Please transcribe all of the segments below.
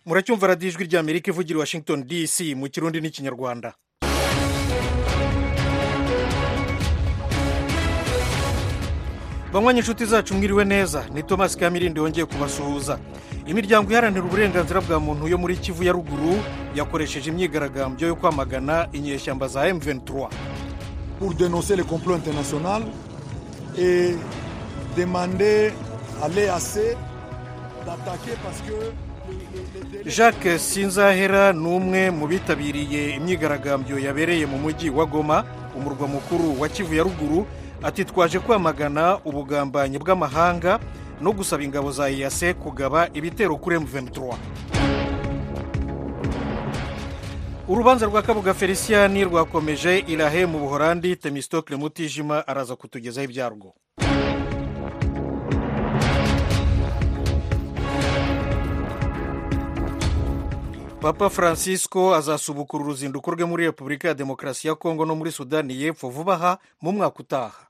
muracyumva radiyo ijwi rya amerika ivugira i washington dc mu kirundi n'ikinyarwanda banywa inshuti zacu mwiriwe neza ni thomas kamirindi wongeye kubasuhuza imiryango iharanira uburenganzira bwa muntu yo muri kivu ya ruguru yakoresheje imyigaragambyo yo kwamagana inyeshyamba za m23 pour dénoncer le complot international et demander à l'EAC d'attaquer parce que le- le- le délai- jacques sinzahera ni umwe mu bitabiriye imyigaragambyo yabereye mu mujyi wa goma umurwa mukuru wa kivu ya ruguru ati twaje kwamagana ubugambanyi bw'amahanga no gusaba ingabo za iyase kugaba ibitero kuri m23 urubanza rwa kabuga felicien rwakomeje irahe mu buhorandi temistokle mutijima araza kutugezaho ibyarwo papa francisco azasubukura uruzinduko rwe muri repubulika ya demokarasi ya kongo no muri sudani y'epfo vuba aha mu mwaka utaha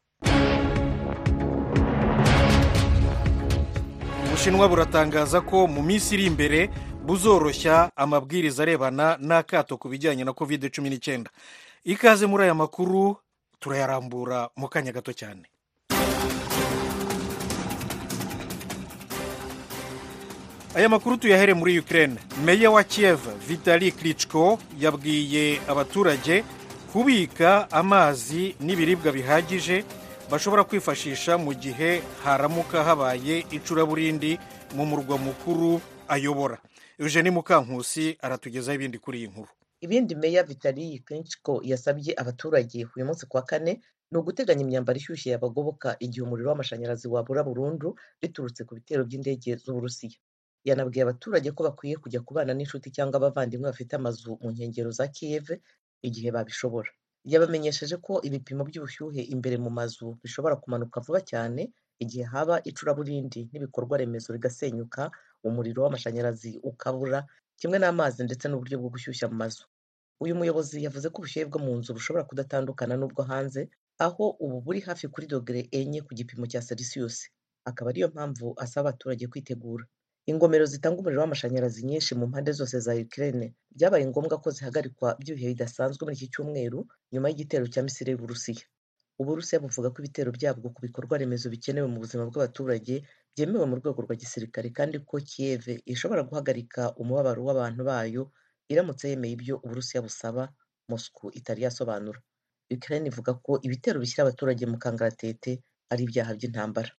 ubushinwa buratangaza ko mu minsi iri imbere buzoroshya amabwiriza arebana n'akato ku bijyanye na covid cumi n'icyenda ikaze muri aya makuru turayarambura mu kanya gato cyane aya makuru tuyahere muri ukraine meya wa kiev vitali klitschko yabwiye abaturage kubika amazi n'ibiribwa bihagije bashobora kwifashisha mu gihe haramuka habaye icuraburindi mu murwa mukuru ayobora eugenie mukankusi aratugezaho ibindi kuri iyi nkuru ibindi meya vitaliyi klinchko yasabye abaturage uyu munsi kuwa kane ni uguteganya imyambaro ishyushye yabagoboka igihe umuriro w'amashanyarazi wabura burundu biturutse ku bitero by'indege z'uburusiya yanabwiye abaturage ko bakwiye kujya kubana n'inshuti cyangwa abavandimwe bafite amazu mu nkengero za kiyeve igihe babishobora yabamenyesheje ko ibipimo by'ubushyuhe imbere mu mazu bishobora kumanuka vuba cyane igihe haba icuraburindi n'ibikorwa remezo bigasenyuka umuriro w'amashanyarazi ukabura kimwe n'amazi ndetse n'uburyo bwo gushyushya mu mazu uyu muyobozi yavuze ko ubushyuhe bwo mu nzu bushobora kudatandukana n'ubwo hanze aho ubu buri hafi kuri dogere enye ku gipimo cya selisiyusi akaba ariyo mpamvu asaba abaturage kwitegura ingomero zitanga umuriro w'amashanyarazi nyinshi mu mpande zose za Ukraine byabaye ngombwa ko zihagarikwa by'ibihe bidasanzwe muri iki cyumweru nyuma y'igitero cya misiri y'uburusiya uburusiya buvuga ko ibitero byabwo ku bikorwa remezo bikenewe mu buzima bw'abaturage byemewe mu rwego rwa gisirikare kandi ko kiyeve ishobora guhagarika umubabaro w'abantu bayo iramutse yemeye ibyo uburusiya busaba mosco itari yasobanura ukraine ivuga ko ibitero bishyira abaturage mu kangaratete ari ibyaha by'intambara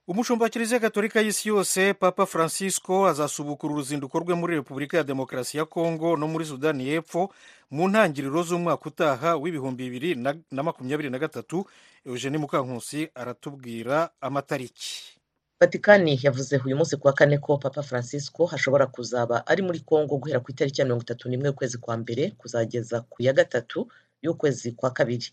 umushumba wa kiliziya gatolika y'isi yose papa francisco azasubukura uruzinduko rwe muri repubulika ya demokarasi ya kongo no muri sudani y'epfo mu ntangiriro z'umwaka utaha w'ibihumbi bibiri na- na makumyabiri na gatatu eugenie mukankusi aratubwira amatariki vatikani yavuze uyu munsi kuwa kane ko papa francisco hashobora kuzaba ari muri congo guhera ku itariki ya mirongo itatu n'imwe ukwezi kwa mbere kuzageza ku ya gatatu y'ukwezi kwa kabiri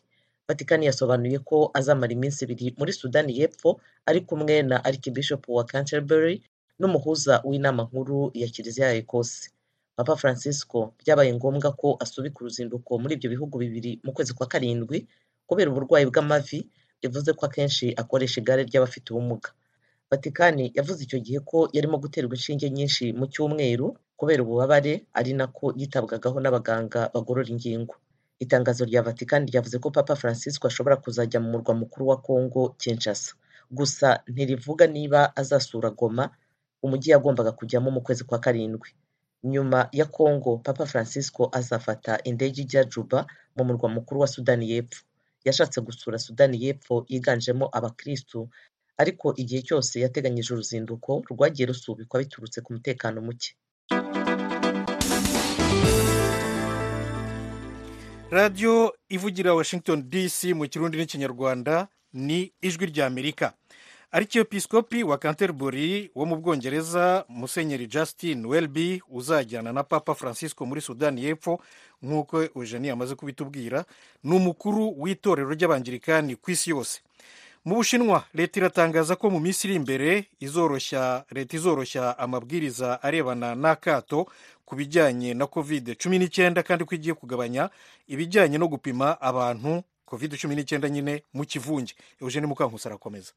vatikani yasobanuye ko azamara iminsi ibiri muri sudani y'epfo ari kumwe na archbishop wa canterbury n'umuhuza w'inama nkuru ya kiliziya ya ecosse papa francisco byabaye ngombwa ko asubika uruzinduko muri ibyo bihugu bibiri mu kwezi kwa karindwi kubera uburwayi bw'amavi bivuze ko akenshi akoresha igare ry'abafite ubumuga vatikani yavuze icyo gihe ko yarimo guterwa inshinge nyinshi mu cyumweru kubera ububabare ari nako yitabwagaho n'abaganga bagorora ingingo itangazo rya vatikani ryavuze ko papa francisco ashobora kuzajya mu murwa mukuru wa congo kinshasa gusa ntirivuga niba azasura goma umujyi yagombaga kujyamo mu kwezi kwa karindwi nyuma ya congo papa francisco azafata indege ijya juba mu murwa mukuru wa sudani y'epfo yashatse gusura sudani y'epfo yiganjemo abakirisitu ariko igihe cyose yateganyije uruzinduko rwagiye rusubikwa biturutse ku mutekano muke radiyo ivugira washington dc mu kirundi n'ikinyarwanda ni ijwi rya amerika arikepiskopi wa canterbury wo mu bwongereza musenyeri justin welby uzajyana na papa francisco muri sudani y'epfo nk'uko eugenie amaze kubitubwira ni umukuru w'itorero ry'abangirikani ku isi yose mu bushinwa leta iratangaza ko mu minsi iri imbere izoroshya leta izoroshya amabwiriza arebana n'akato ku bijyanye na covid cumi n'icyenda kandi ko igiye kugabanya ibijyanye no gupima abantu covid cumi n'icyenda nyine mu kivunge eugene mukankusi arakomeza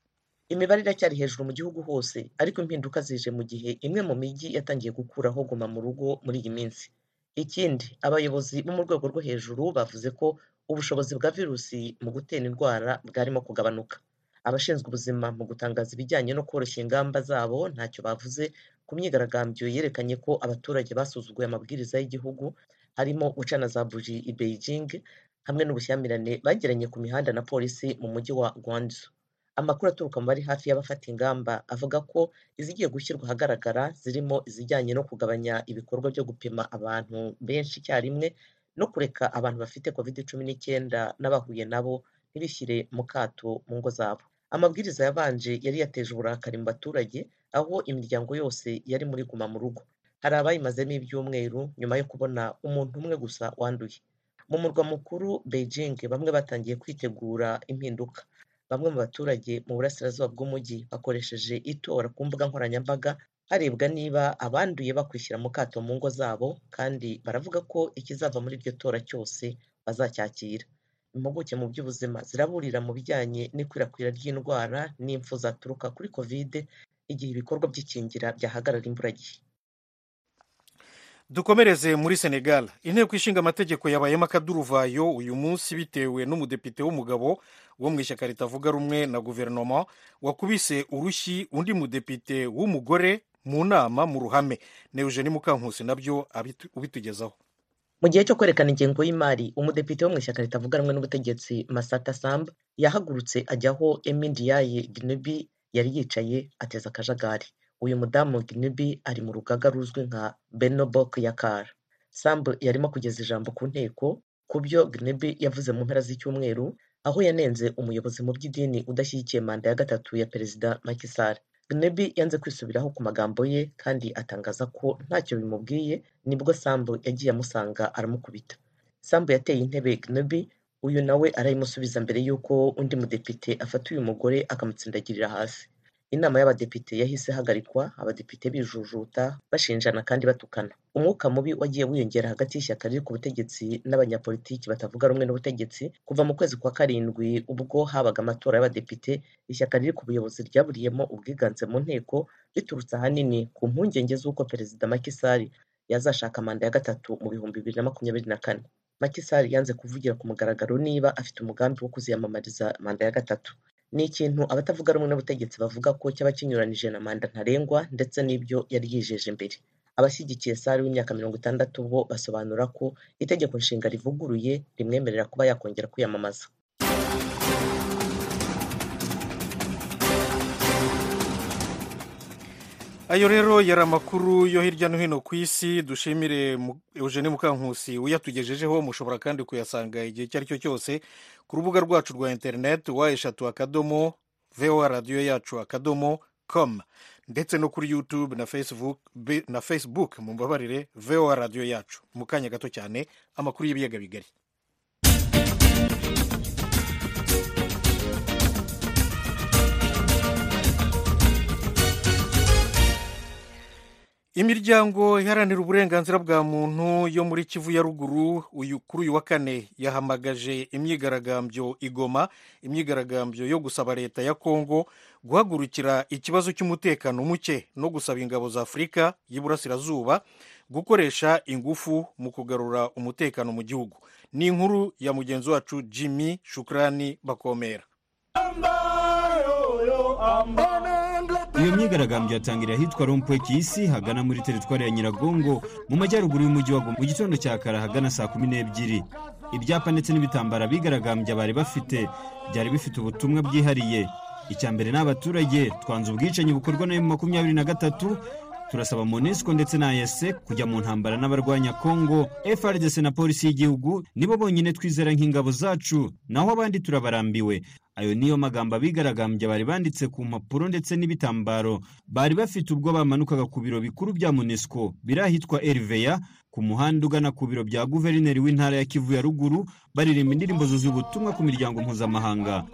imibare iracyari hejuru mu gihugu hose ariko impinduka zije mu gihe imwe mu mijyi yatangiye gukuraho guma mu rugo muri iyi minsi ikindi abayobozi bo mu rwego rwo hejuru bavuze ko ubushobozi bwa virusi mu gutera indwara bwarimo kugabanuka abashinzwe ubuzima mu gutangaza ibijyanye no koroshya ingamba zabo ntacyo bavuze ku myigaragambyo yerekanye ko abaturage basuzuguye amabwiriza y'igihugu harimo guca na za buji i beijing hamwe n'ubushyamirane bagiranye ku mihanda na polisi mu mujyi wa guangzhou amakuru aturuka mu bari hafi y'abafata ingamba avuga ko izigiye gushyirwa ahagaragara zirimo izijyanye no kugabanya ibikorwa byo gupima abantu benshi icyarimwe no kureka abantu bafite covid cumi n'icyenda n'abahuye nabo ntibishyire mu kato mu ngo zabo amabwiriza yabanje yari yateje uburakari mu baturage aho imiryango yose yari muri guma mu rugo hari abayimazemo ibyumweru nyuma yo kubona umuntu umwe gusa wanduye mu murwa mukuru beijing bamwe batangiye kwitegura impinduka bamwe mu baturage mu burasirazuba bw'umujyi bakoresheje itora ku mbuga nkoranyambaga harebwa niba abanduye bakwishyira mu kato mu ngo zabo kandi baravuga ko ikizava muri iryo tora cyose bazacyakira impuguke mu by'ubuzima ziraburira mu bijyanye n'ikwirakwira ry'indwara n'impfu zaturuka kuri kovide igihe ibikorwa by'ikingira byahagarara imburagihe dukomereze muri senegal inteko ishinga amategeko yabayemo akaduruvayo uyu munsi bitewe n'umudepite w'umugabo wo mu ishyaka ritavuga rumwe na guverinoma wakubise urushyi undi mudepite w'umugore mu nama mu ruhame na eugene mukankusi nabyo ubitugezaho mu gihe cyo kwerekana ingengo y'imari umudepite wo mu ishyaka ritavuga rumwe n'ubutegetsi masata samba yahagurutse ajyaho emindiyaye ginebi yari yicaye ateza akajagari uyu mudamu ginibi ari mu rugaga ruzwi nka benobok yakara sambu yarimo kugeza ijambo ku nteko ku byo ginibi yavuze mu mpera z'icyumweru aho yanenze umuyobozi mu by'idini udashyigikiye manda ya gatatu ya perezida makisari ginibi yanze kwisubiraho ku magambo ye kandi atangaza ko ntacyo bimubwiye nibwo sambu yagiye amusanga aramukubita sambu yateye intebe ginibi uyu nawe arayimusubiza mbere y'uko undi mudepite afata uyu mugore akamutsindagirira hasi inama y'abadepite yahise ihagarikwa abadepite bijujuta bashinjana kandi batukana umwuka mubi wagiye wiyongera hagati y'ishyaka riri ku butegetsi n'abanyapolitiki batavuga rumwe n'ubutegetsi kuva mu kwezi kwa karindwi ubwo habaga amatora y'abadepite ishyaka riri ku buyobozi ryaburiyemo ubwiganze mu nteko riturutse ahanini ku mpungenge z'uko perezida makisari yazashaka manda ya gatatu mu bihumbi bibiri na makumyabiri na kane makisari yanze kuvugira ku mugaragaro niba afite umugambi wo kuziyamamariza manda ya gatatu ni ikintu abatavuga rumwe n'ubutegetsi bavuga ko cyaba kinyuranije na manda ntarengwa ndetse n'ibyo yari yijeje imbere abashyigikiye sari w'imyaka mirongo itandatu bo basobanura ko itegeko nshinga rivuguruye rimwemerera kuba yakongera kwiyamamaza ayo rero yari amakuru yo hirya no hino ku isi dushimire eugene mukankusi uyatugejejeho mushobora kandi kuyasanga igihe icyo ari cyo cyose ku rubuga rwacu rwa interineti wa eshatu akadomo voa radiyo yacu akadomo komu ndetse no kuri yutube na facebook na facebook mumbabarire voa radiyo yacu mu kanya gato cyane amakuru y'ibiyaga bigari imiryango iharanira uburenganzira bwa muntu yo muri kivu ya ruguru uyu kuri uyu wa kane yahamagaje imyigaragambyo igoma imyigaragambyo yo gusaba leta ya kongo guhagurukira ikibazo cy'umutekano muke no gusaba ingabo za afurika y'iburasirazuba gukoresha ingufu mu kugarura umutekano mu gihugu ni inkuru ya mugenzi wacu jimmy shukrani bakomera iyo myigaragambyo yatangira ahitwa rompwe kisi hagana muri teritwari ya nyiragongo mu majyaruguru y'umujyi wa goma mu gitondo cya kare ahagana saa kumi n'ebyiri ibyapa ndetse n'ibitambaro abigaragambya bari bafite byari bifite ubutumwa bwihariye icya mbere ni abaturage twanze ubwicanyi bukorwa na makumyabiri na gatatu turasaba monesco ndetse na ayese kujya mu ntambara n'abarwanya kongo frdc na polisi y'igihugu nibo bonyine twizera nk'ingabo zacu naho abandi turabarambiwe ayo niyo magambo abigaragambya bari banditse ku mpapuro ndetse n'ibitambaro bari bafite ubwo bamanukaga ku biro bikuru bya monesco biri ahitwa eriveya ku muhanda ugana ku biro bya guverineri w'intara ya kivu ya ruguru baririmba indirimbo zuzuye ubutumwa ku miryango mpuzamahanga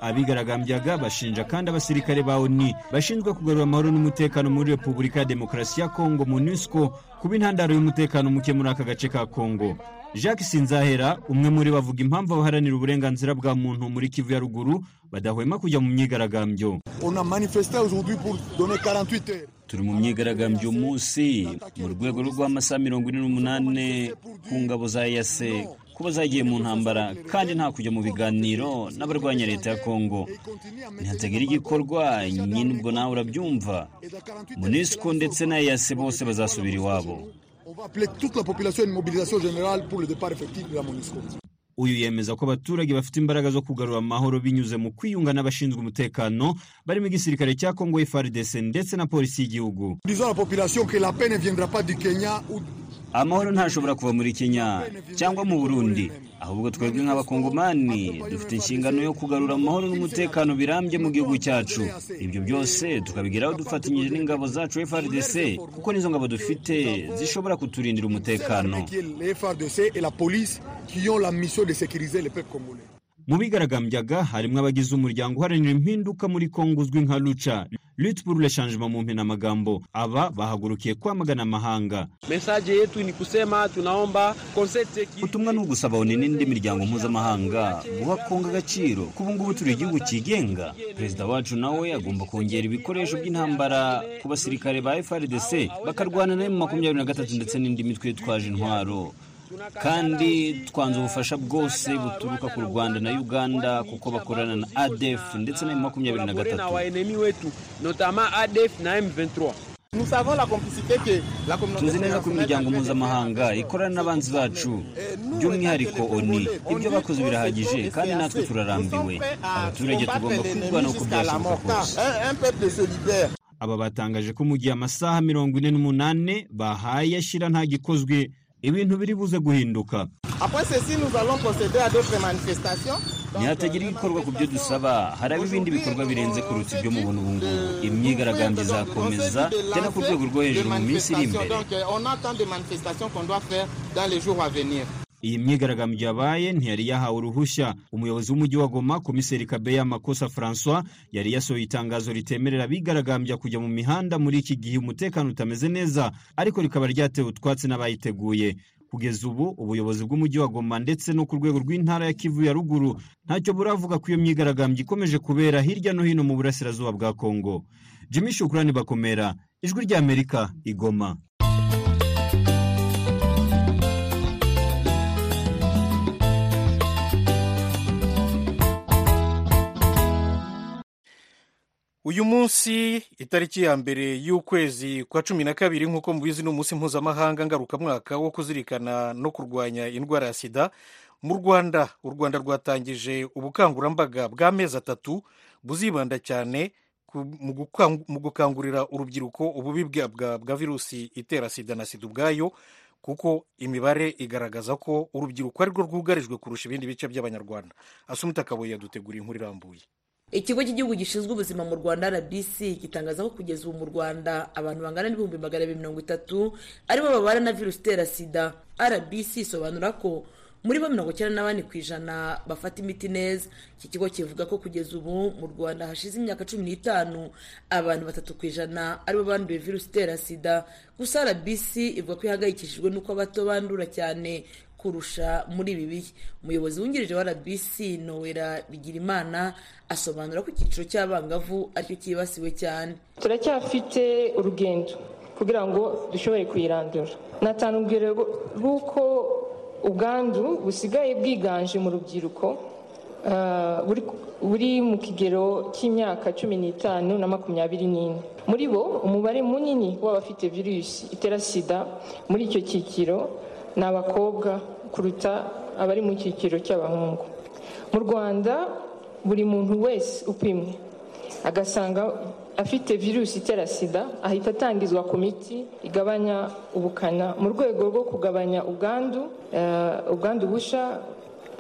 abigaragambyaga bashinja kandi abasirikare ba oni bashinzwe kugarura amahoro n'umutekano muri repubulika ya demokarasi ya kongo monusco kuba intandaro y'umutekano muke muri aka gace ka kongo jacques sinzahera umwe muri bo avuga impamvu abaharanira uburenganzira bwa muntu muri kivu ya ruguru badahwema kujya mu myigaragambyo On a manifesté aujourd'hui pour donner 48 heures. turi mu myigaragambyo uyu munsi mu rwego rw'amasaha mirongo ine n'umunani ku ngabo za yase kuba zagiye mu ntambara kandi nta kujya mu biganiro n'abarwanya leta ya kongo ntihatagire igikorwa nyine ubwo nawe urabyumva munisiko ndetse na yase bose bazasubira iwabo On va appeler toute la population à une mobilisation générale pour le départ effectif de la MONUSCO. uyu yemeza ko abaturage bafite imbaraga zo kugarura amahoro binyuze mu kwiyunga n'abashinzwe umutekano barimo igisirikare cya kongo frdc ndetse na polisi y'igihugu Disons à la population que la paix ne viendra pas du Kenya ou amahoro ntashobora kuva muri kenya cyangwa mu burundi ahubwo twebwe nk'abakongomani dufite inshingano yo kugarura amahoro n'umutekano birambye mu gihugu cyacu ibyo byose tukabigeraho dufatanyije n'ingabo zacu frdc kuko n'izo ngabo dufite zishobora kuturindira umutekano qui est les FARDC et la police qui ont la mission de sécuriser les peuples congolais. mu bigaragambyaga harimo abagize umuryango uharanira impinduka muri kongo uzwi nka ruca ritpurule shanjima mu mpine amagambo aba bahagurukiye kwamagana amahanga Mesaje yetu ni kusema tunaomba konsepte ki ubutumwa ni ugusaba oni n'indi miryango mpuzamahanga guha kongo agaciro kubu ngubu turi igihugu cyigenga perezida wacu nawe agomba kongera ibikoresho by'intambara ku basirikare ba frdc bakarwana na makumyabiri na gatatu ndetse n'indi mitwe yitwaje intwaro kandi twanze ubufasha bwose buturuka ku rwanda na uganda kuko bakorana na adf ndetse na makumyabiri na na gatatu waenemi wetu notama adf na m23 tuzi neza ko imiryango mpuzamahanga ikorana n'abanzi bacu by'umwihariko oni ibyo bakoze birahagije kandi natwe turarambiwe abaturage tugomba kwirwanaho uko byashoboka kose aba batangaje ko mu gihe amasaha mirongo ine n'umunani bahaye ashyira nta gikozwe ibintu biri buze guhinduka ntihatagira igikorwa ku byo dusaba haraba ibindi bikorwa birenze kuruta ibyo mubona ubu ngubu imyigaragambyo izakomeza cyane ku rwego rwo hejuru mu minsi iri imbere iyi myigaragambyo yabaye ntiyari yahawe uruhushya umuyobozi w'umujyi wa goma komiseri kabeya makosa francois yari yasohoye itangazo ritemerera abigaragambya kujya mu mihanda muri iki gihe umutekano utameze neza ariko rikaba ryatewe utwatsi n'abayiteguye kugeza ubu ubuyobozi bw'umujyi wa goma ndetse no ku rwego rw'intara ya kivu ya ruguru ntacyo buravuga ko iyo myigaragambyo ikomeje kubera hirya no hino mu burasirazuba bwa kongo jimmy shukurani bakomera ijwi ry'amerika igoma uyu munsi itariki ya mbere y'ukwezi kwa cumi na kabiri nk'uko mubizi ni umunsi mpuzamahanga ngarukamwaka wo kuzirikana no kurwanya indwara ya sida mu rwanda u rwanda rwatangije ubukangurambaga bw'amezi atatu buzibanda cyane ku- mu gukan- mu gukangurira urubyiruko ububi bwa- bwa bwa virusi itera sida na sida ubwayo kuko imibare igaragaza ko urubyiruko ari rwo rwugarijwe kurusha ibindi bice by'abanyarwanda asumita kabuye yaduteguriye inkuru irambuye ikigo cy'igihugu gishinzwe ubuzima mu rwanda rbc gitangaza ko kugeza ubu mu rwanda abantu bangana n'ibihumbi magana abiri mirongo itatu aribo babana na virusi itera sida rbc isobanura ko muri bo mirongo icyenda n'abane ku ijana bafata imiti neza iki kigo kivuga ko kugeza ubu mu rwanda hashize imyaka cumi n'itanu abantu batatu ku ijana aribo banduye virusi itera sida gusa rbc ivuga ko ihangayikishijwe n'uko abato bandura cyane kurusha muri ibi bihe umuyobozi wungirije wa rbc nowera bigirimana asobanura ko icyiciro cy'abangavu aricyo cyibasiwe cyane turacyafite urugendo kugira ngo dushobore kuyirandura natanubwira rw'uko ubwandu busigaye bwiganje mu rubyiruko ah, buri- buri mu kigero cy'imyaka cumi n'itanu na makumyabiri n'ine muri bo umubare munini w'abafite virusi itera sida muri icyo cyiciro ni abakobwa kuruta abari mu cyiciro cy'abahungu mu rwanda buri muntu wese upimwe agasanga afite virusi itera sida ahita atangizwa ku miti igabanya ubukana mu rwego rwo kugabanya ubwandu eh, ubwandu busha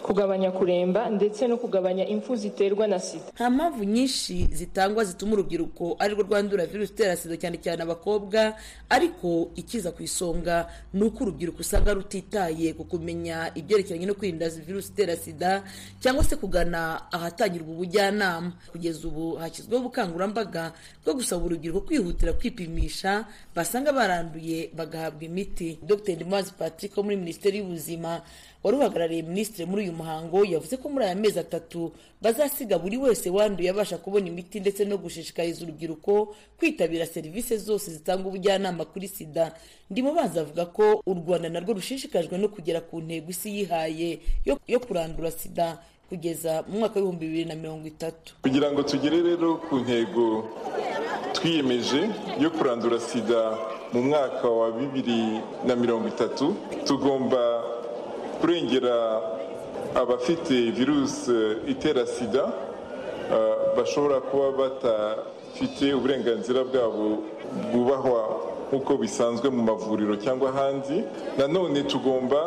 kugabanya kuremba ndetse no kugabanya impfu ziterwa na sida nta mpamvu nyinshi zitangwa zituma urubyiruko arirwo rwandura virusi itera sida cyane cyane abakobwa ariko ikiza ku isonga ni uko urubyiruko usanga rutitaye ku kumenya ibyerekeranye no kwirinda virusi itera sida cyangwa se kugana ahatangirwa ubujyanama kugeza ubu hashyizweho ubukangurambaga bwo gusaba urubyiruko kwihutira kwipimisha basanga baranduye bagahabwa imiti dr ndimubanzi patrick wo muri minisiteri y'ubuzima wari uhagarariye minisitiri muri uyu muhango yavuze ko muri aya mezi atatu bazasiga buri wese wanduye abasha kubona imiti ndetse no gushishikariza urubyiruko kwitabira serivisi zose zitanga ubujyanama kuri sida ndimo baza avuga ko u rwanda narwo rushishikajwe no kugera ku ntego isi yihaye yo- yo kurandura sida kugeza mu mwaka w'ibihumbi bibiri na mirongo itatu kugira ngo tugere rero ku ntego twiyemeje yo kurandura sida mu mwaka wa bibiri na mirongo itatu tugomba kurengera abafite virusi itera sida eh, bashobora kuba batafite uburenganzira bwabo bwubahwa nk'uko bisanzwe mu mavuriro cyangwa ahandi nanone tugomba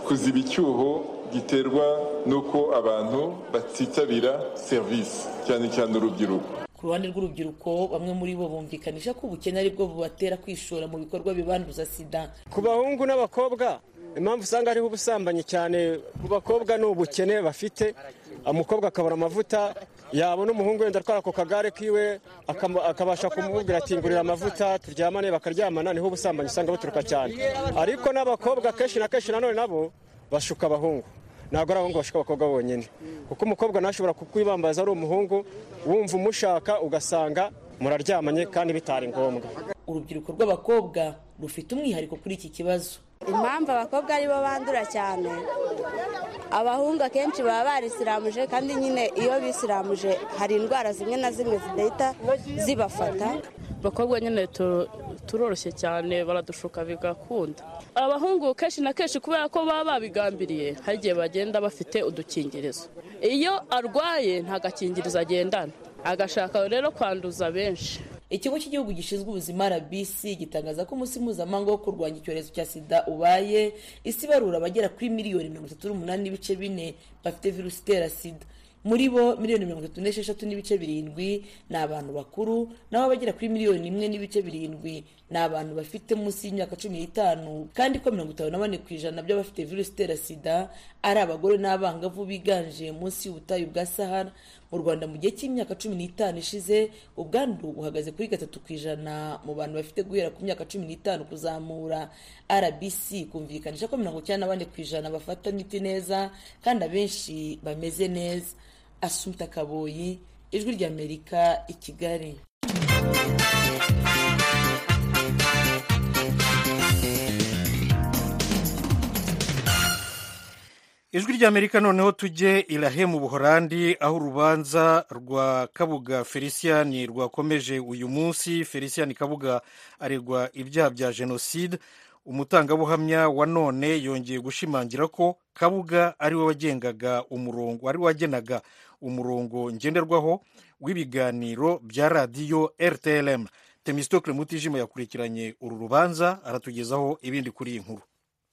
kuziba icyuho giterwa n'uko abantu batitabira serivisi cyane cyane urubyiruko ku ruhande rw'urubyiruko bamwe muri bo bumvikanisha ko ubukene ari bwo bubatera kwishora mu bikorwa bibanduza sida ku bahungu n'abakobwa impamvu usanga hariho ubusambanyi cyane ku bakobwa ni ubukene bafite umukobwa akabura amavuta yabona umuhungu wenda atwara ku kagare kiwe akam- akabasha kumubwira ati ngurira amavuta turyamane bakaryamana niho ubusambanyi usanga buturuka cyane ariko n'abakobwa kenshi na kenshi nanone nabo bashuka abahungu ntabwo ari abahungu bashaka abakobwa bonyine kuko umukobwa ntashobora kukwibambaza ari umuhungu wumva umushaka ugasanga muraryamanye kandi bitari ngombwa urubyiruko rw'abakobwa rufite umwihariko kuri iki kibazo impamvu abakobwa aribo bandura cyane abahungu akenshi baba barisiramuje kandi nyine iyo bisiramuje hari indwara zimwe na zimwe zidahita zibafata abakobwa nyine tu- turoroshye cyane baradushuka bigakunda abahungu kenshi na kenshi kubera ko baba babigambiriye hari igihe bagenda bafite udukingirizo iyo arwaye nta gakingirizo agendana agashaka rero kwanduza benshi ikigo cy'igihugu gishinzwe ubuzima rbc gitangaza ko umunsi mpuzamahanga wo kurwanya icyorezo cya sida ubaye isi ibarura abagera kuri miliyoni mirongo itatu n'umunani n'ibice bine bafite virusi itera sida muri bo miliyoni mirongo itatu n'esheshatu n'ibice birindwi ni abantu bakuru naho abagera kuri miliyoni imwe n'ibice birindwi ni abantu bafite munsi y'imyaka cumi n'itanu kandi ko mirongo itanu na bane ku ijana by'abafite virusi itera sida ari abagore n'abangavu biganje munsi y'ubutayu bwa sahara mu rwanda mu gihe cy'imyaka cumi n'itanu ishize ubwandu buhagaze kuri gatatu ku ijana mu bantu bafite guhera ku myaka cumi n'itanu kuzamura rbc kumvikanisha ko mirongo icyenda na bane ku ijana bafata imiti neza kandi abenshi bameze neza asumta kaboyi ijwi ry'amerika i kigali ijwi ry'amerika noneho tujye irahe mu buhorandi aho urubanza rwa kabuga felician rwakomeje uyu munsi felician kabuga aregwa ibyaha bya jenoside umutangabuhamya wa none yongeye gushimangira ko kabuga ari we wagengaga umurongo ari we wagenaga umurongo ngenderwaho w'ibiganiro bya radiyo rtlm temistokle mutijima yakurikiranye uru rubanza aratugezaho ibindi kuri iyi nkuru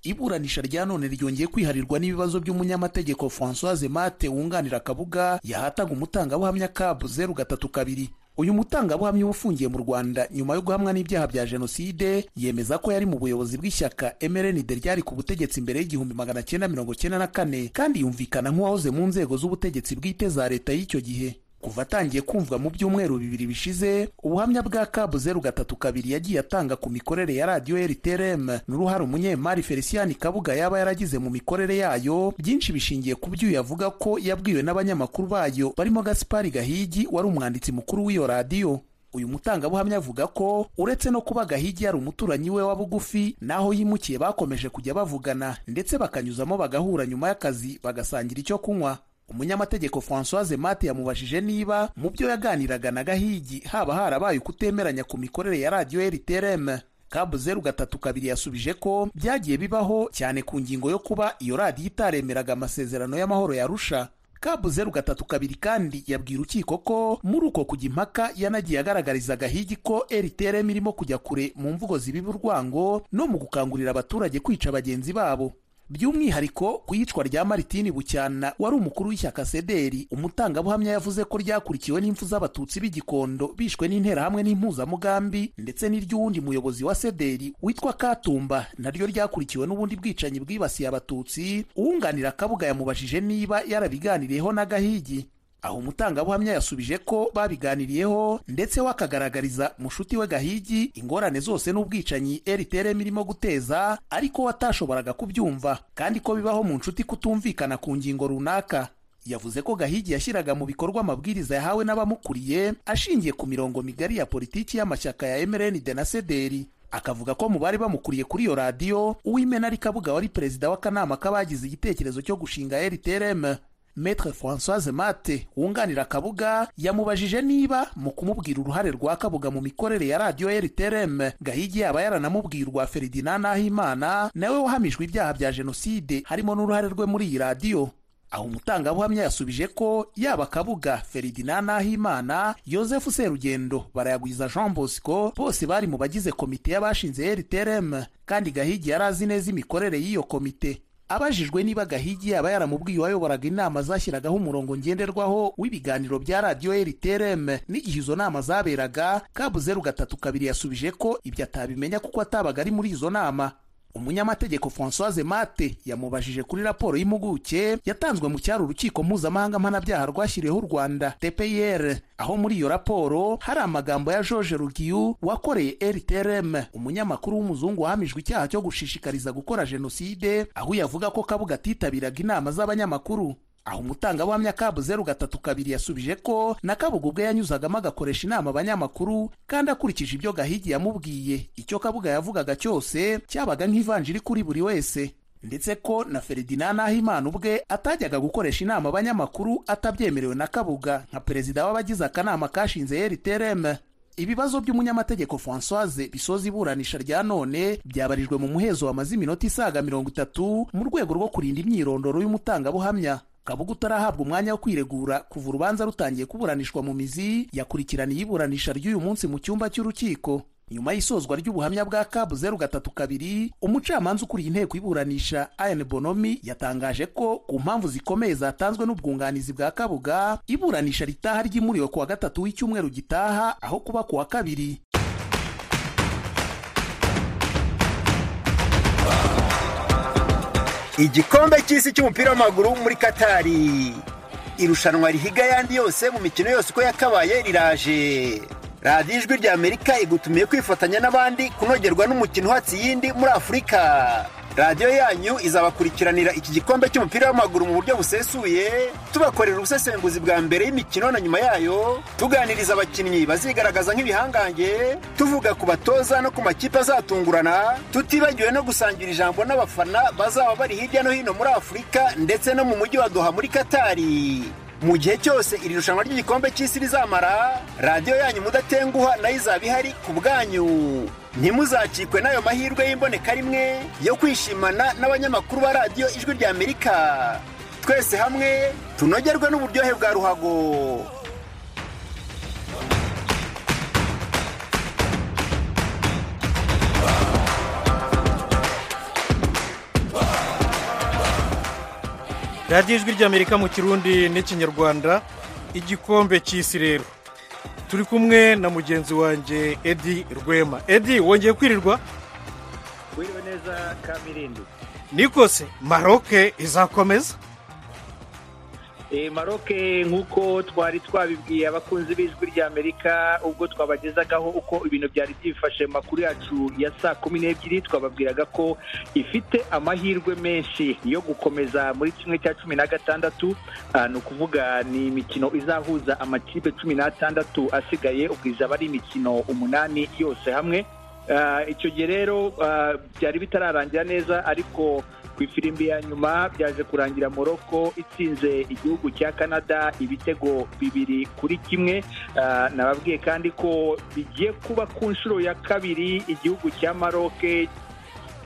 iburanisha rya none ryongeye kwiharirwa n'ibibazo by'umunyamategeko francoise mate wunganira kabuga yahataga umutangabuhamya kabu zeru gatatu kabiri uyu mutangabuhamya uba ufungiye mu rwanda nyuma yo guhamwa n'ibyaha bya jenoside yemeza ko yari mu buyobozi bw'ishyaka mrnd ryari ku butegetsi mbere y'igihumbi magana cyenda mirongo cyenda na kane kandi yumvikana nk'uwahoze mu nzego z'ubutegetsi bwite za leta y'icyo gihe kuva atangiye kumvwa mu byumweru bibiri bishize ubuhamya bwa kabu zeru gatatu kabiri yagiye atanga ku mikorere ya radiyo rtrm n'uruhare umunyemari felicien kabuga yaba yaragize mu mikorere yayo byinshi bishingiye ku byo yavuga ko yabwiwe n'abanyamakuru bayo barimo gaspari gahigi wari umwanditsi mukuru w'iyo radiyo uyu mutangabuhamya avuga ko uretse no kuba gahigi yari umuturanyi we wa bugufi n'aho yimukiye bakomeje kujya bavugana ndetse bakanyuzamo bagahura nyuma y'akazi bagasangira icyo kunywa umunyamategeko francoise mate yamubajije niba mu byo yaganiraga na gahigi haba harabaye ukutemeranya ku mikorere ya radiyo rtrm kabu zeru gatatu kabiri yasubije ko byagiye bibaho cyane ku ngingo yo kuba iyo radiyo itaremeraga amasezerano y'amahoro yarusha kabu zeru gatatu kabiri kandi yabwira urukiko ko muri uko kujya impaka yanagiye agaragariza gahigi ko rtrm irimo kujya kure mu mvugo zibiba urwango no mu gukangurira abaturage kwica bagenzi babo by'umwihariko ku iyicwa rya maritini bucyana wari umukuru w'ishyaka sederi umutangabuhamya yavuze ko ryakurikiwe n'impfu z'abatutsi b'i gikondo bishwe n'interahamwe n'impuzamugambi ndetse n'iry'uwundi muyobozi wa sederi witwa katumba naryo ryakurikiwe n'ubundi bwicanyi bwibasiye abatutsi uwunganira akabuga yamubajije niba yarabiganiriyeho n'agahigi aho umutangabuhamya yasubije ko babiganiriyeho ndetse we akagaragariza mushuti we gahigi ingorane zose n'ubwicanyi rtrm irimo guteza ariko we atashoboraga kubyumva kandi ko bibaho mu nshuti kutumvikana ku ngingo runaka yavuze ko gahigi yashyiraga mu bikorwa amabwiriza yahawe n'abamukuriye ashingiye ku mirongo migari ya politiki y'amashyaka ya mrnd na sederi akavuga ko mu bari bamukuriye kuri iyo radiyo uw'imena ari kabuga wari perezida w'akanama k'abagize igitekerezo cyo gushinga rtrm Maitre Françoise Mate wunganira Kabuga yamubajije niba mu kumubwira uruhare rwa Kabuga mu mikorere ya radiyo RTRM Gahigi yaba yaranamubwira urwa Ferdinand Nahimana nawe wahamijwe ibyaha bya jenoside harimo n'uruhare rwe muri iyi radiyo aho umutangabuhamya yasubije ko yaba Kabuga Ferdinand Nahimana Yosefu Serugendo Barayagwiza Jean Bosco bose bari mu bagize komite y'abashinze RTRM kandi Gahigi yari azi neza imikorere y'iyo komite abajijwe niba gahigi yaba yaramubwiye uwayoboraga inama zashyiragaho umurongo ngenderwaho w'ibiganiro bya radiyo rtrm n'igihe izo nama zaberaga kabu zeru gatatu kabiri yasubije ko ibyo atabimenya kuko atabaga ari muri izo nama umunyamategeko françoise mate yamubajije kuri raporo y'impuguke yatanzwe mu cyari urukiko mpuzamahanga mpanabyaha rwashyiriweho u rwanda tpir aho muri iyo raporo hari amagambo ya george rugiyu wakoreye rtrm umunyamakuru w'umuzungu wahamijwe icyaha cyo gushishikariza gukora jenoside aho yavuga ko kabuga atitabiraga inama z'abanyamakuru aho umutangabuhamya kabu zeru gatatu kabiri yasubije ko na kabuga ubwe yanyuzagamo agakoresha inama abanyamakuru kandi akurikije ibyo gahigi yamubwiye icyo kabuga yavugaga cyose cyabaga nk'ivanjiri kuri buri wese ndetse ko na ferdinand nahimana ubwe atajyaga gukoresha inama abanyamakuru atabyemerewe na kabuga nka perezida w'abagize akanama kashinze rtrm ibibazo by'umunyamategeko françoise bisoza iburanisha rya none byabarijwe mu muhezo wamaze iminota isaga mirongo itatu mu rwego rwo kurinda imyirondoro y'umutangabuhamya kabuga utarahabwa umwanya wo kwiregura kuva urubanza rutangiye kuburanishwa mu mizi yakurikiraniye iburanisha ry'uyu munsi mu cyumba cy'urukiko nyuma y'isozwa ry'ubuhamya bwa kabu zeru gatatu kabiri umucamanza ukuriye inteko iburanisha ayan bonomi yatangaje ko ku mpamvu zikomeye zatanzwe n'ubwunganizi bwa kabuga iburanisha ritaha ryimuriwe ku wa gatatu w'icyumweru gitaha aho kuba ku wa kabiri igikombe cy'isi cy'umupira w'amaguru muri katari irushanwa rihiga ayandi yose mu mikino yose uko yakabaye riraje radiyo ijwi rya amerika igutumiye kwifatanya n'abandi kunogerwa n'umukino uhatse iyindi muri afurika radiyo yanyu izabakurikiranira iki gikombe cy'umupira w'amaguru mu buryo busesuye tubakorera ubusesenguzi bwa mbere y'imikino na nyuma yayo tuganiriza abakinnyi bazigaragaza nk'ibihangange tuvuga ku batoza no ku makipe azatungurana tutibagiwe no gusangira ijambo n'abafana bazaba bari hirya no hino muri afurika ndetse no mu mujyi wa doha muri katari mu gihe cyose iri rushanwa ry'igikombe cy'isi rizamara radiyo yanyu mudatenguha nayo izaba ihari ku bwanyu ntimuzakikwe n'ayo mahirwe y'imboneka rimwe yo kwishimana n'abanyamakuru ba radiyo ijwi rya amerika twese hamwe tunogerwe n'uburyohe bwa ruhago radiyo ijwi ry'amerika mu kirundi n'ikinyarwanda igikombe cy'isi rero turi kumwe na mugenzi wanjye edi rwema edi wongeye kwirirwa wiriwe neza kamirindi nikose maroke izakomeza maroke nk'uko twari twabibwiye abakunzi b'ijwi ry'amerika ubwo twabagezagaho uko ibintu byari byifashe mu makuru yacu ya saa kumi n'ebyiri twababwiraga ko ifite amahirwe menshi yo gukomeza muri kimwe cya cumi na gatandatu ni ukuvuga ni imikino izahuza amakipe cumi n'atandatu asigaye ubwo izaba ari imikino umunani yose hamwe icyo gihe rero byari bitararangira neza ariko ku ifirimbi ya nyuma byaje kurangira morocco itsinze igihugu cya canada ibitego bibiri kuri kimwe nababwiye kandi ko bigiye kuba ku nshuro ya kabiri igihugu cya maroc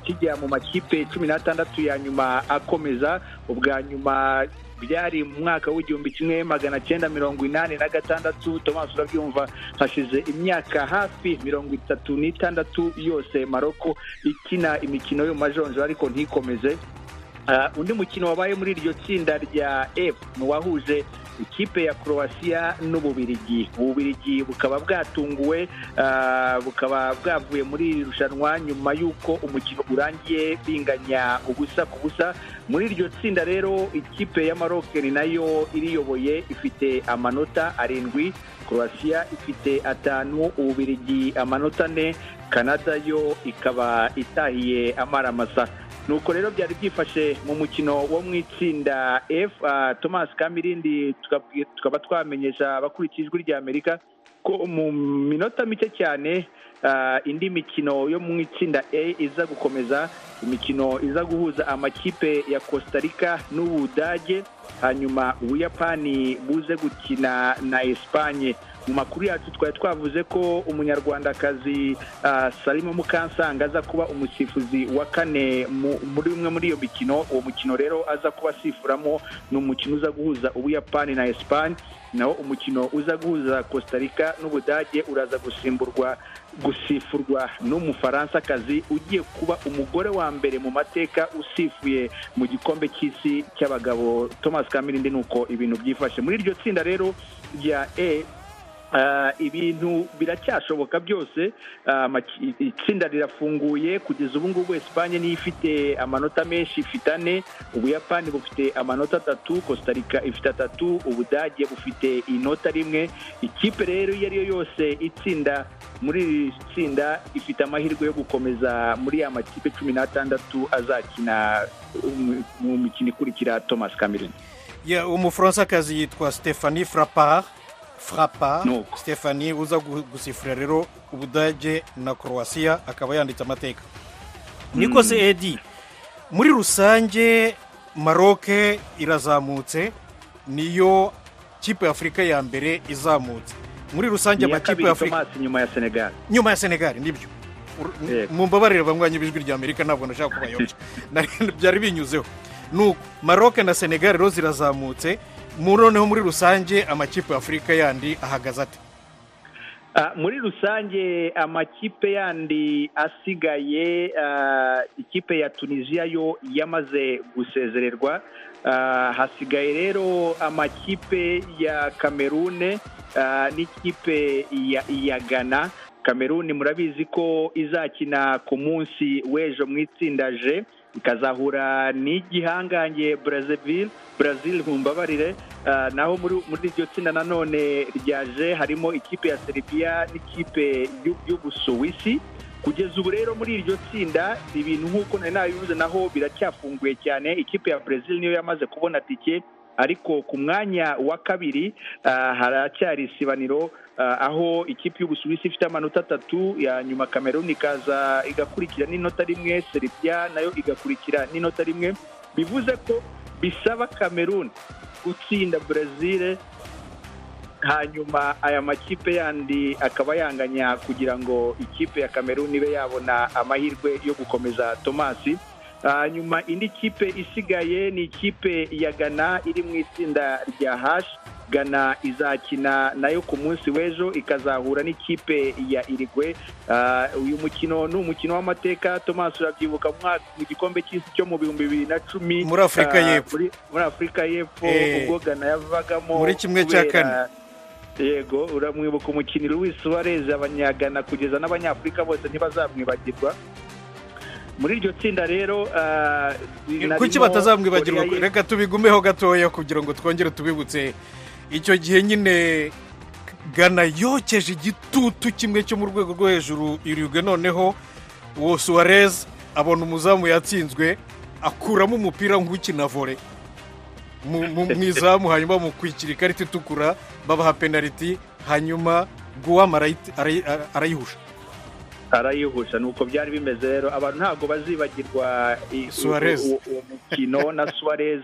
kijya mu makipe cumi n'atandatu ya nyuma akomeza ubwa nyuma byari mu mwaka w'igihumbi kimwe magana cyenda mirongo inani na gatandatu tomasi urabyumva hashize imyaka hafi mirongo itatu n'itandatu yose maroko ikina imikino yo mu majonjora ariko ntikomeze undi mukino wabaye muri iryo tsinda rya f ni uwahuje ikipe ya croatia n'ububirigi ububirigi bukaba bwatunguwe ah, bukaba bwavuye muri iri rushanwa nyuma y'uko umukino urangiye binganya ubusa ku busa muri iryo tsinda rero ikipe ya marokeri nayo iriyoboye ifite amanota arindwi croatia ifite atanu ububirigi amanota ane canada yo ikaba itahiye amaramasa nuko rero byari byifashe mu mukino wo mu itsinda f ah, thomas kamirindi tukabwi- tukaba twamenyesha abakurikiye ijwi ry'amerika ko mu minota mike cyane ah, indi mikino yo mu itsinda a iza gukomeza imikino iza guhuza amakipe ya costa rica n'ubudage hanyuma ubuyapani buze gukina na esipanye mu makuru yacu twari twavuze ko umunyarwandakazi ah, salima mukansanga aza kuba umusifuzi wa kane mu- muri umwe muri iyo mikino uwo mukino rero aza kuba asifuramo ni umukino uza guhuza ubuyapani na esipanye naho umukino uza guhuza costa rica n'ubudage uraza gusimburwa gusifurwa n'umufaransa-kazi ugiye kuba umugore wa mbere mu mateka usifuye mu gikombe cy'isi cy'abagabo thomas kamirindi nuko ibintu byifashe muri iryo tsinda rero rya e Ah, ibintu biracyashoboka byose Ah, amaki- itsinda rirafunguye kugeza ubu ngubu esipanye niyo ifite amanota menshi ifite ane ubuyapani bufite amanota atatu costa rica ifite atatu ubudage bufite inota rimwe ikipe rero iyo ari yo yose itsinda muri iri tsinda ifite amahirwe yo gukomeza muri ya makipe cumi n'atandatu azakina um, mu mikino ikurikira thomas cameron Ya, umufaransa-kazi yitwa stephanie frapar frapa Nuko. stephanie uza gu- gusifura rero ubudage na croatia akaba yanditse amateka niko se edi muri rusange maroke irazamutse niyo kipe ya afurika ya mbere izamutse muri rusange iya amakipe ya kabiri afurika thomas nyuma ya senegal nyuma ya senegal nibyo Ur- Yego. mumbabarire banywanyi b'ijwi rya amerika ntabwo nashaka kubayobya Nari- byari binyuzeho nuko maroke na senegal rero zirazamutse mu noneho muri rusange amakipe ya afurika yandi ahagaze ate Ah, muri rusange amakipe yandi asigaye ah, ikipe ya tunisiya yo yamaze gusezererwa Ah, hasigaye rero amakipe ya kamerune ah, n'ikipe ya, ya ghana kameruni murabizi ko izakina ku munsi w'ejo mu itsinda je ikazahura n'igihangange brazil brazil mumbabarire Ah, naho muri muri iryo tsinda nanone rya je harimo ikipe ya serbia n'ikipe y'u- y'ubusuwisi kugeza ubu rero muri iryo tsinda ibintu nk'uko nari nabivuze naho biracyafunguye cyane ikipe ya brazil niyo yamaze kubona tike ariko ku mwanya wa kabiri ah, haracyari isibaniro ah, aho ikipe y'ubusuwisi ifite amanota atatu ya nyuma kameruni ikaza igakurikira n'inota rimwe serbia nayo igakurikira n'inota rimwe bivuze ko bisaba kameruni gutsinda brazil hanyuma aya makipe yandi akaba yanganya kugira ngo ikipe ya kameruni ibe yabona amahirwe yo gukomeza tomasi hanyuma indi kipe isigaye ni ikipe ya gana iri mu itsinda rya hashi gana izakina nayo ku munsi w'ejo ikazahura n'ikipe ya irigwe Ah, uyu mukino ni umukino w'amateka thomas urabyibuka mu mwaka- mu gikombe cy'isi cyo mu bihumbi bibiri na cumi Muri Afurika ah, y'Epfo. muri- muri afurika y'epfo Eh. ubwo gana yavagamo Muri kimwe cya kubera- kane. yego uramwibuka umukinnyi Luis Suarez abanyagana kugeza n'abanyafurika bose ntibazamwibagirwa muri iryo tsinda rero ah, kuki narimo batazamwibagirwa Korea y'Epfo. reka tubigumeho gatoya kugira ngo twongere tubibutse icyo gihe nyine gana yokeje igitutu kimwe cyo mu rwego rwo hejuru irigwe noneho uwo suwarez abona umuzamu yatsinzwe akuramo umupira nk'ukina vore mu mu- mu izamu hanyuma bamukwikira ikarita itukura babaha penaliti hanyuma guwam arayi- arayi- arayihusha arayihusha ni uko byari bimeze rero abantu ntabwo bazibagirwa i- Suarez. uwo uwo mukino na suarez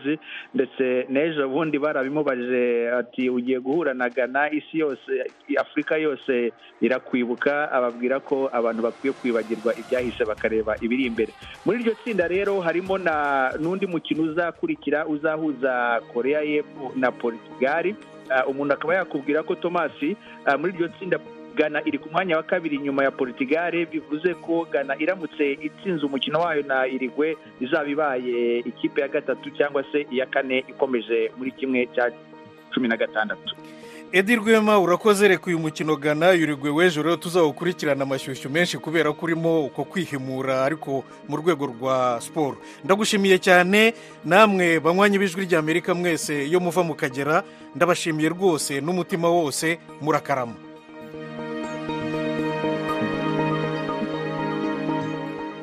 ndetse n'ejo bundi barabimubajije ati ugiye guhura na gana isi yose afurika yose irakwibuka ababwira ko abantu bakwiye kwibagirwa ibyahise bakareba ibiri imbere muri iryo tsinda rero harimo na n'undi mukino uzakurikira uzahuza korea y'epfo na portugal Ah, umuntu akaba yakubwira ko tomasi ah, muri iryo tsinda Ghana iri ku mwanya wa kabiri nyuma ya Portugal bivuze ko Ghana iramutse itsinze umukino wayo na Irigwe izaba ibaye ikipe ya gatatu cyangwa se iya kane ikomeje muri kimwe cya cumi na gatandatu edi rwema urakoze reka uyu mukino gana yurigwe w'ejo rero tuzawukurikirana amashyushyu menshi kubera ko urimo uko kwihimura ariko mu rwego rwa siporo ndagushimiye cyane namwe banywanyi b'ijwi ry'amerika mwese iyo muva mukagera ndabashimiye rwose n'umutima wose murakarama